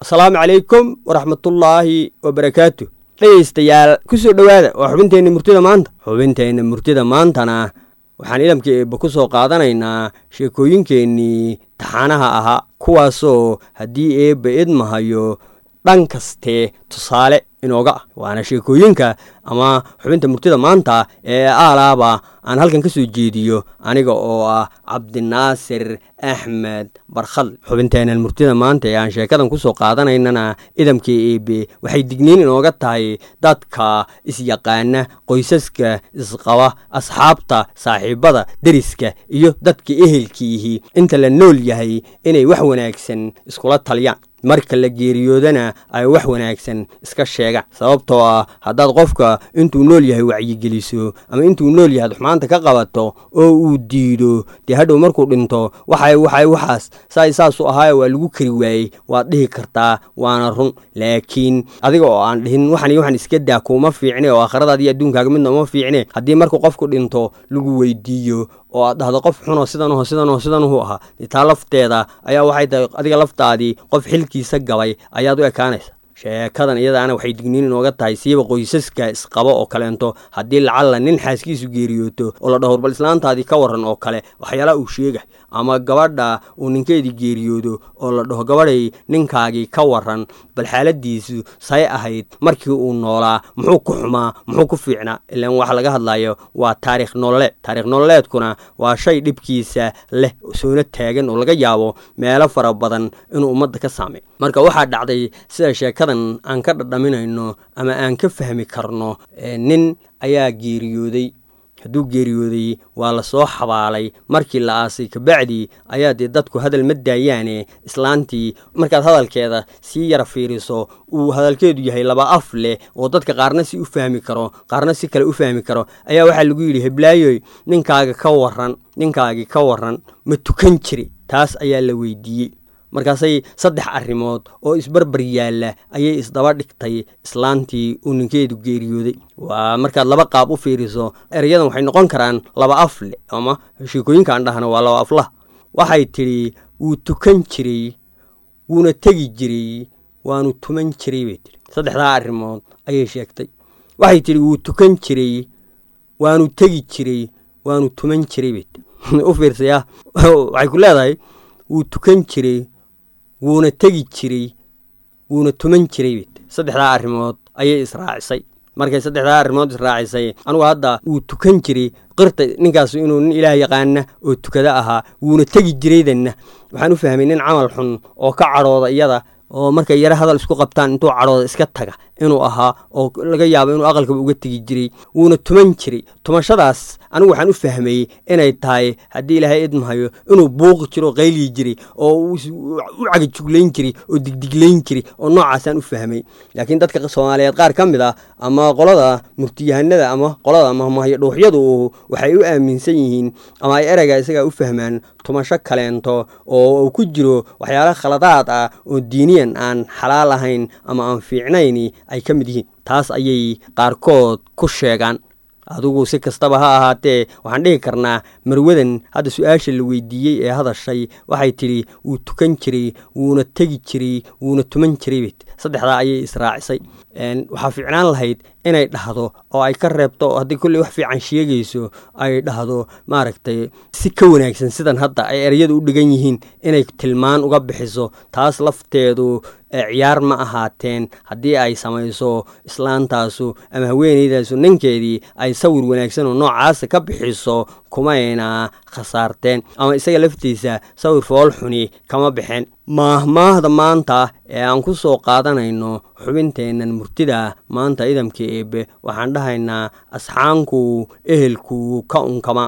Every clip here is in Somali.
asalaamu calaykum waraxmatullaahi wabarakaatu dhegaystayaal kusoo dhowaada waa xubinteenna murtida maanta xubinteenna murtida maantana waxaan idamka eebba ku soo qaadanaynaa sheekooyinkeennii taxaanaha ahaa kuwaasoo haddii eebba idmahayo dhan kastee tusaale inooga ah waana sheekooyinka ama xubinta murtida maanta ee aalaaba aan halkan ka soo jeediyo aniga oo ah cabdinaasir axmed barkhad xubinteenan murtida maanta ee aan sheekadan kusoo qaadanaynana idamka eebe waxay digniin inooga tahay dadka isyaqaana qoysaska isqaba asxaabta saaxiibada deriska iyo dadka ehelkiihi inta la nool yahay inay wax wanaagsan iskula taliyaan marka la geeriyoodana ay wax wanaagsan iska sheegaan sababtoo ah haddaad qofka intuu nool yahay wacyigeliso ama intuu nool yahay xumaanta ka qabato oo uu diido dee hadhow markuu dhinto waxay waxay waxaas saay saasu ahaayo waa lagu kari waayey waad dhihi kartaa waana run laakiin adiga oo aan dhihin waxan iyo waxan iska daa kuuma fiicne oo aakhiradaadi adduunkaaga midna uma fiicne haddii markuu qofku dhinto lagu weydiiyo oo aad dhahdo qof xunoo sidanuho sidanuho sidanuhu ahaa taa lafteeda ayaa waxay tahay adiga laftaadii qof xilkiisa gabay ayaad u ekaanaysa sheekadan iyadaana waxay digniin inooga tahay siiba qoysaska isqabo oo kaleento haddii lacalla nin xaaskiisu geeriyooto oo la dhaho bal islaantaadii ka waran oo kale waxyaalaha uu sheegay ama gabadha uu ninkeedii geeriyoodo oo la dhaho gabadhay ninkaagii ka waran bal xaaladiisu say ahayd markii uu noolaa muxuu ku xumaa muxuu ku fiicnaa ilaan waxa laga hadlayo waa taarikh nololeed taarikh nololeedkuna waa shay dhibkiisa leh soona taagan oo laga yaabo meelo fara badan inuu ummadda ka saamey marka waxaa dhacday sida sheekadan aan ka dhadhaminayno ama aan ka fahmi karno nin ayaa geeriyooday hadduu geeriyooday waa la soo xabaalay markii la aasay kabacdii ayaa dee dadku hadal ma daayaane islaantii markaad hadalkeeda sii yara fiiriso uu hadalkeedu yahay laba af leh oo dadka qaarna si u fahmi karo qaarna si kale u fahmi karo ayaa waxaa lagu yidhi heblaayoy ninkaaga ka waran ninkaagii ka waran ma tukan jiri taas ayaa la weydiiyey markaasay saddex arrimood oo isbarbar yaalla ayay isdaba dhigtay islaantii uu ninkeedu geeriyooday waa markaad laba qaab u fiiriso erayadan waxay noqon karaan laba af le ama sheekooyinkaan dhahna waa laba aflah waxay tidhi wuu tukan jiray wuuna tegi jiray waanu tuman jiray bay tihi saddexdaa arrimood ayay sheegtay waxay tidhi wuu tukan jiray waanu tegi jiray waanu tuman jiray bay tii u fiirsaya waxay ku leedahay wuu tukan jiray wuuna tegi jiray wuuna tuman jiray bay tii saddexdaa arrimood ayay israacisay markay saddexdaa arrimood israacisay anugu hadda wuu tukan jiray qirta ninkaas inuu nin ilaah yaqaana oo tukada ahaa wuuna tegi jiraydanna waxaan u fahmay nin camal xun oo ka cadhooda iyada oo markay yaro hadal isku qabtaan intuu cadhooda iska taga inuu ahaa oo laga yaabo inuu aqalkaba uga tegi jiray wuuna tuman jiray tumashadaas anigu waxaan u fahmayey inay tahay haddii ilaahay idmahayo inuu buuqi jiro oo qayliyi jiray oo u cagajuglayn jiray oo digdiglayn jiray oo noocaasaan u fahmay laakiin dadka soomaaliyeed qaar ka mid ah ama qolada murtiyahanada ama qolada mahmahyo dhuuxyadu waxay u aaminsan yihiin ama ay ereyga isagaa u fahmaan tumasho kaleento oo uu ku jiro waxyaala khaladaad ah oo diiniyan aan xalaal ahayn ama aan fiicnayn ay ka mid yihiin taas ayay qaarkood ku sheegaan adigu si kastaba ha ahaatee waxaan dhihi karnaa marwadan hadda su-aasha la weydiiyey ee hadashay waxay tidhi wuu tukan jiray wuuna tegi jiray wuuna tuman jiray bet saddexdaa ayay israacisay waxaa fiicnaan lahayd inay dhahdo oo ay ka reebto haddii kolley wax fiican sheegayso ay dhahdo maaragtay si ka wanaagsan sidan hadda ay ereyadu u dhigan yihiin inay tilmaan uga bixiso taas lafteedu ciyaar ma ahaateen haddii ay samayso islaantaasu ama haweenaydaasu ninkeedii ay sawir wanaagsan oo noocaasa ka bixiso kumayna khasaarteen ama isaga laftiisa sawir fool xuni kama bixeen maahmaahda maanta ee aan ku soo qaadanayno xubinteennan murtida maanta idamka eebe waxaan dhahaynaa asxaanku ehelku ka unkama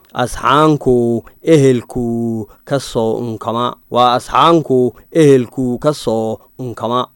asxaanku ehelku ka soo unkama waa asxaanku ehelku ka soo unkama